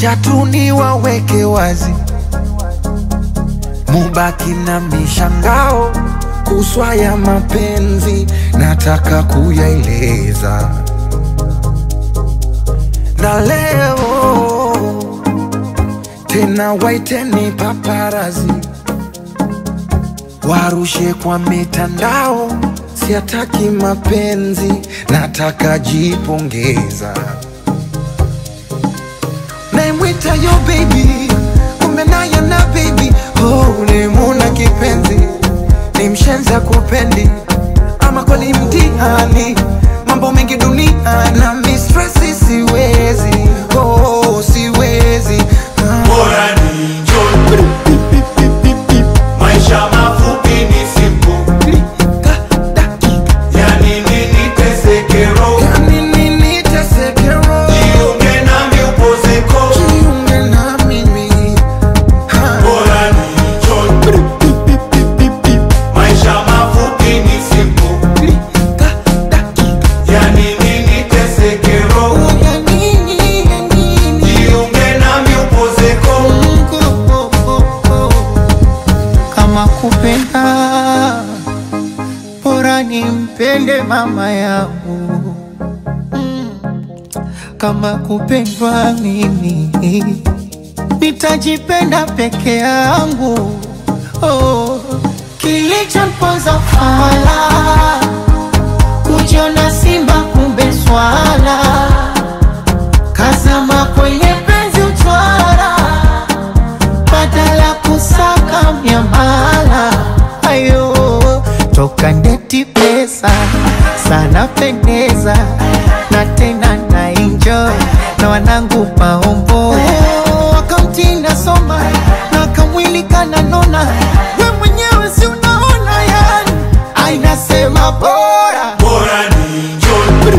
wacha tu niwaweke wazi, mubaki na mishangao kuswa ya mapenzi, nataka kuyaeleza na leo tena, waiteni paparazi warushe kwa mitandao, siataki mapenzi, nataka jipongeza. Naimwita yo baby, kumbe naye na baby, oh, nimuna kipenzi, ni mshenza kupendi, ama kweli mtihani, mambo mengi dunia na mistresi, siwezi oh, siwezi ah. Bora ni enjoy. Maisha mafupi ni simple. Klika, dakika, Yani nini teseke roho. yani nini teseke roho? Jiunge nami upozeko. Jiunge na mimi ha. Bora ni enjoy. Maisha mafupi ni simple. Klika, dakika, Yani nini teseke roho. ya nini, ya nini? Jiunge nami upozeko. Mungu, oh, oh, oh. kama kupenda bora nimpende mama yangu Mm. kama kupendwa mimi nitajipenda peke yangu oh. kilichomponza fala kujiona simba kumbe swala kazama kwenye penzi utwara badala kusaka miamala ayo toka ndeti pesa sana pendeza na tena na enjoy na wanangu maombo akaunti nasoma na kamwili kananona we mwenyewe si unaona yani ainasema bora Bora ni enjoy.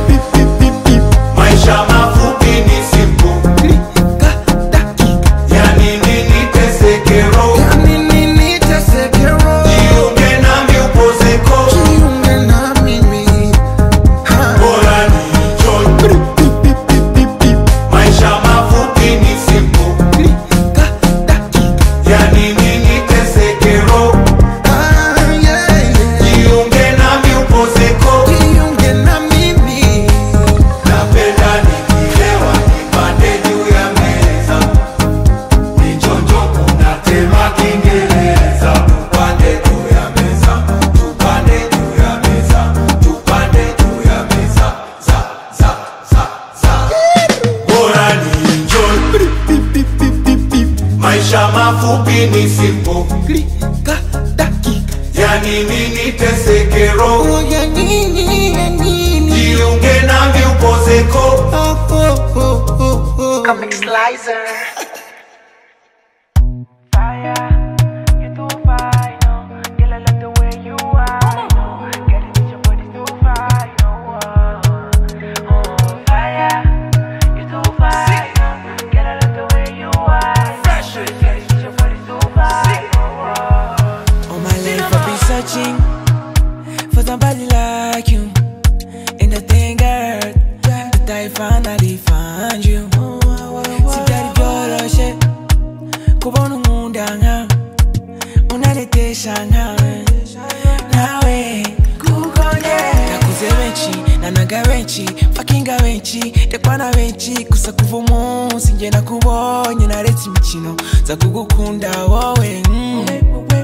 Maisha mafupi ni simple. Klika, dakika, Yani nini teseke roho. yani nini teseke roho? Jiunge nami upozeko. Jiunge na mimi ha. Bora ni enjoy. Maisha mafupi ni simple. Klika, dakika, Yani nini teseke roho. ah, yeah, yeah. Jiunge nami upozeko. Jiunge na mimi Napenda nikilewa nipande juu ya meza. Nichonjo kuna tema Kiingereza. Tupande juu ya meza. Tupande juu ya meza. Tupande juu ya meza. Za, za, za, za. Bora ni enjoy. Maisha mafupi ni simple. Klika, dakika, Yani nini teseke roho. oh, ya nini, ya nini? Jiunge nami upozeko. Oh, oh, oh, oh, oh. Comic Slicer. Fire, you too fine, no. Girl, I like the way you are, no. Get it, your body too fine, no. Oh, fire, you too fine, no. Girl, I like the way you are, Fresh, get it, your body too fine, no. All my life I've been searching for somebody like you. And I thank God that I finally found you. Sijali vyoroshe kubona unkunda nkawe unaretesha nkawe nawe kukonye nakuze benshi nanaga benshi fakinga benshi ndekwana benshi gusa kuva umunsi nge nakubonye naretse imikino za kugukunda wowe mm.